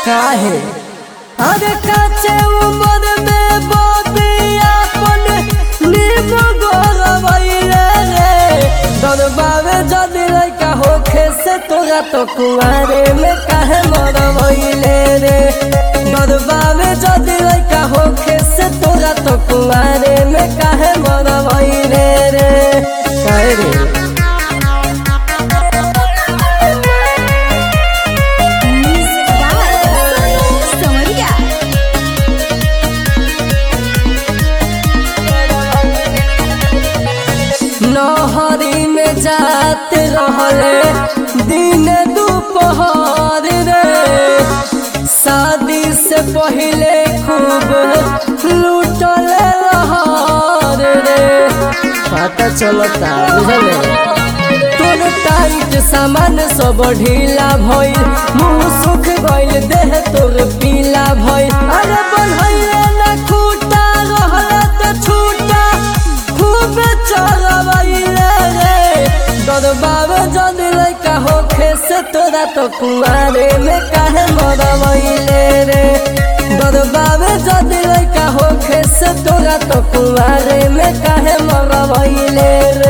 काहे अरे काचे उम्र में बबिया अपन नीम गोरवैले रे दरबावे जदी लइका होखे से तोरा तो कुआरे में काहे मरवैले रे दरबावे जदी लइका होखे से तोरा तो कुआरे में काहे मरवैले रे काहे रे Music by Sonia. नहरी में जात रहले दिन दोपहर रे शादी से पहले खूब लूटल लहर रे पता चलता बुझले तोर टाइट सामान सब ढीला भइल मुंह सुख गइल देह तोर पीला भइल अरे बनैले ना खूटा रहला त छूटा खूब चलबैले रे दरबावे जदी लइका होखे से तोरा तो कुआरे में काहे मरबैले रे दरबावे जदी लइका होखे से तोरा तो कुआरे में काहे मरबैले रे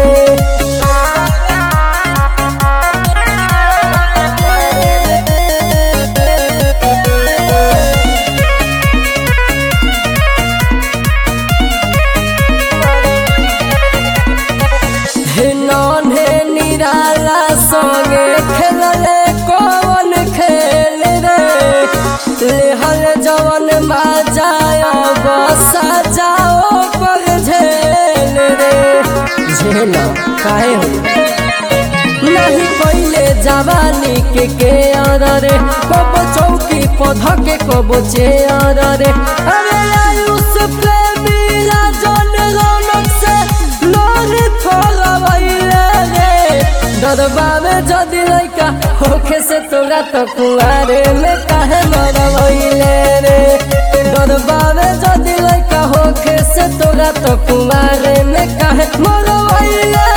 हे नन्हे निराला संगे खेलले कौन खेल रे लेहल जवन बाजाय बसा जाओ पर झेल रे झेल काहे हो नहीं पहले जवानी के के रे कब चौकी पध के कब चेयर रे अरे आयुष प्रेमी राजन रौनक से लोरी फलबैले रे दरबावे जदी लइका होखे से तोरा तो कुआरे में काहे मरबैले रे दरबावे जदी लइका होखे से तोरा तो कुआरे में काहे मरबैले